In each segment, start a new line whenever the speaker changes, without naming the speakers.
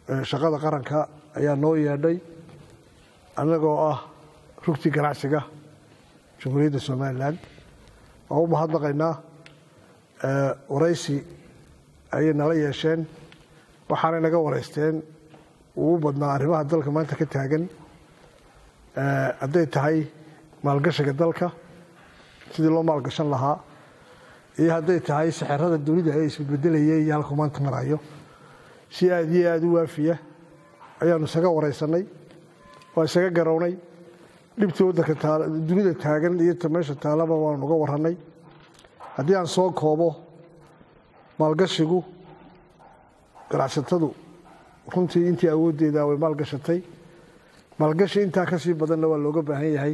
shaqada qaranka ayaa noo yeedhay annagoo ah rugtii ganacsiga jamhuuriyadda somalilan waan u mahadnaqaynaa waraysi ayay nala yeesheen waxaanay naga waraysteen ugu badnaa arrimaha dalka maanta ka taagan hadday tahay maalgashiga dalka sidii loo maalgashan lahaa iyo hadday tahay sixirada dunida ee isbedbedelayay iyo halkuu maanta marayo si aad iyo aada u waafiya ayaanu isaga waraysanay waa isaga garownay dhibtii waddanka dunida taagan iyo ta meesha taalaba waanu uga warranay haddii aan soo koobo maalgashigu ganacsatadu runtii intii awooddeeda way maalgashatay maalgashi intaa ka sii badanna waa looga baahan yahay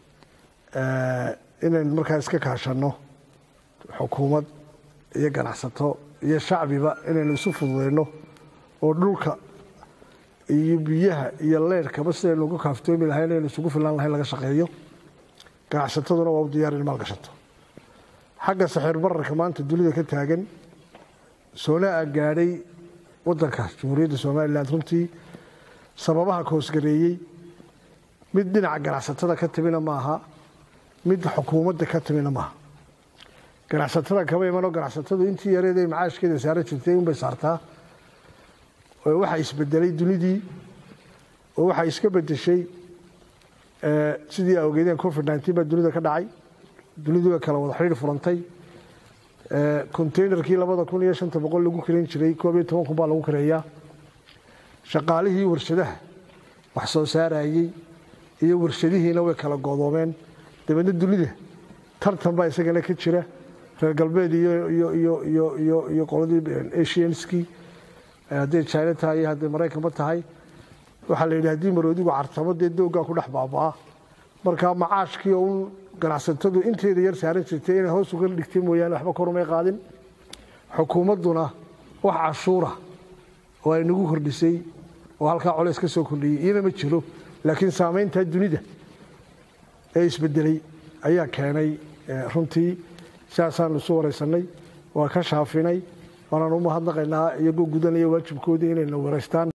inaynu markaa iska kaashanno xukuumad iyo ganacsato iyo shacbiba inaynu isu fududeyno oo dhulka iyo biyaha iyo leerhkaba sidaynu uga kaaftoomi lahay inaynu isugu filaan lahayn laga shaqeeyo ganacsataduna waa u diyaar in maalgashato xagga saxiir bararka maanta dunida ka taagan soonaa gaadhay waddanka jamhuuriyadda somalilan runtii sababaha koosgareeyey mid dhinaca ganacsatada ka timina maaha mid xukuumadda ka timina maaha ganacsatada kama imanoo ganacsatadu intii yareed ay macaashkeeda saaran jirtay unbay saartaa waxaa isbedelay dunidii oo waxaa iska bedeshay sidii awgeedeen covid nneteen baa dunida ka dhacay dunidu way kala wada xidhiir furantay containerkii labada kun iyo shanta boqol lagu kareyn jiray koob iyo toban kun baa lagu kareeyaa shaqaalihii warshadaha wax soo saarayey iyo warshadihiina way kala goodoomeen dabeedna dunida tartan baa isagana ka jira reer galbeed iyo qoladii asianskii hadday china tahay iyo hadday maraykanba tahay waxaa la yidhi haddii maroodigu cartamo dee dooggaa ku dhex baabaa marka macaashkii oo un ganacsatadu inteeda yar saaran jirtay inay hoos uga dhigtay mooyaane waxba korumay qaadin xukuumadduna wax cashuura oo ay nagu kordhisay oo halkaa colays ka soo kordhiyey iyana ma jiro laakiin saamayntaa dunida ee isbedelay ayaa keenay runtii sidaasaanu isu waraysanay waa ka shaafinay waanaan u mahadnaqaynaa iyagoo gudanaya waajibkoodii inayna waraystaan